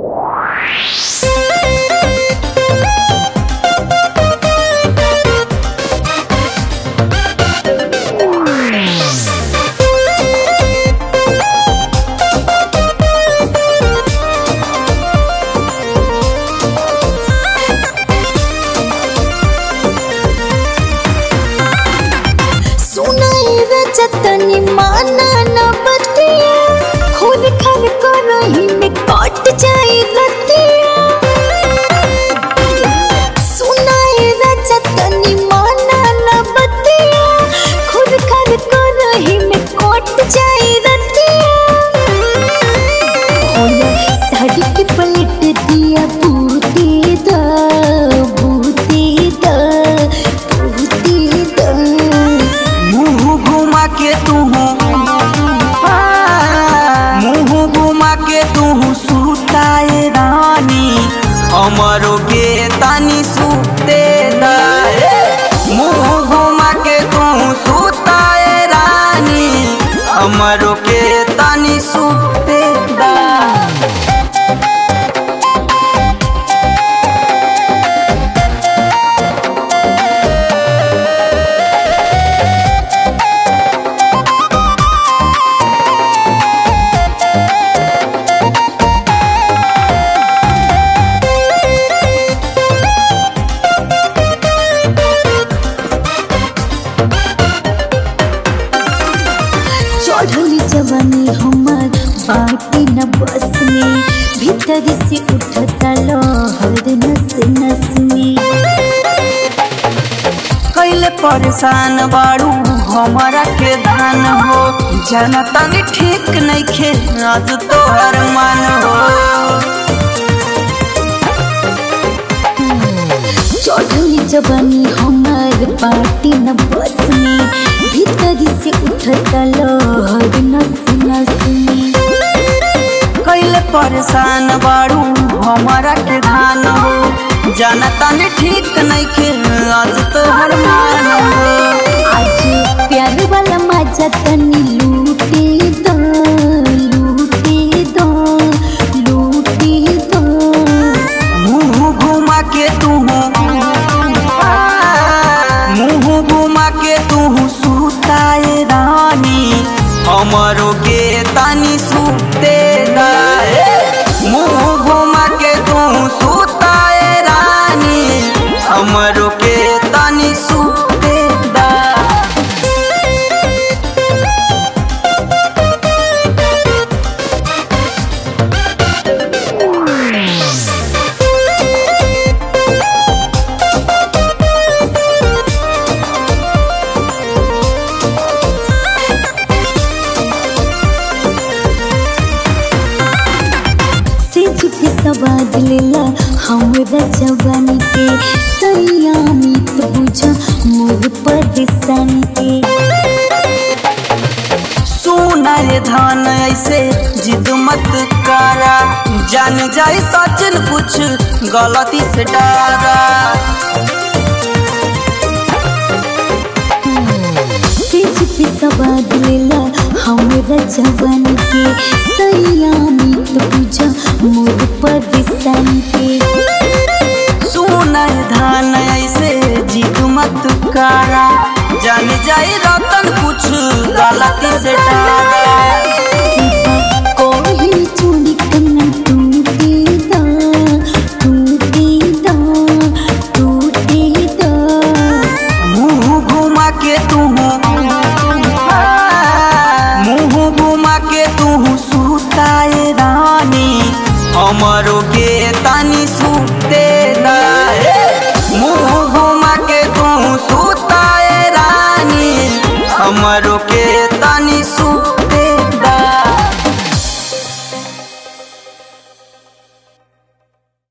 तनी माना न बतिया खून खान करही में कट जाई रतिया सुनाए राजा तनी माना न बतिया खून खान करही में कट जाई रतिया होला साड़ी के पलट दिया बूते दा बूते दा बूते दा मुंह घुमा के तू मुंह घुमा के तू सुताए रानी हमरो के तानी सुते दाए मुंह घुमा के तू सुताए रानी हमरो के तानी सुते दाए चढ़ली जवानी हमार बाटी न बस में भीतर से उठता लहर नस नस में कैले परेशान बाड़ू हमारा के धान हो जाना तनी ठीक नहीं खे आज तोहर मन हो चढ़ली जवानी हमार बाटी न बस में भीतर से उठता लहर नस नस में कैले परेशान बाड़ू हमारा के धान हो जाना तनी ठीक नहीं खे आज तोहर मन हो आज प्यार वाला मजा तनी लूटे दो लूटे दो लूटे दो मुंह घुमा के तू मुंह घुमा के तू सुताए रानी हमरो के तानी सुते दाए मुंह घुमा के तू सुताए रानी हमरो के तानी सुते दाए से झुके सवाद लेला हमरा जवानी के सयामी तो बुझा मोर परेशानी के सोना ये धान ऐसे जिद मत करा जान जाए सचिन कुछ गलती से डरा से झुके सवाद लेला हमरा जवानी के सयामी तो बुझा मोर परेशानी के सोना ये धान ऐसे जिद मत करा जान जाए रतन कुछ गलती से डरा कोई चूड़ी कन्ना टूटे दा टूटे दा टूटे दा मुंह घुमा के तू मुंह घुमा के तू सुताए रानी हमरो के तानी सुते दाए मुंह घुमा के तू सुताए रानी हमरो के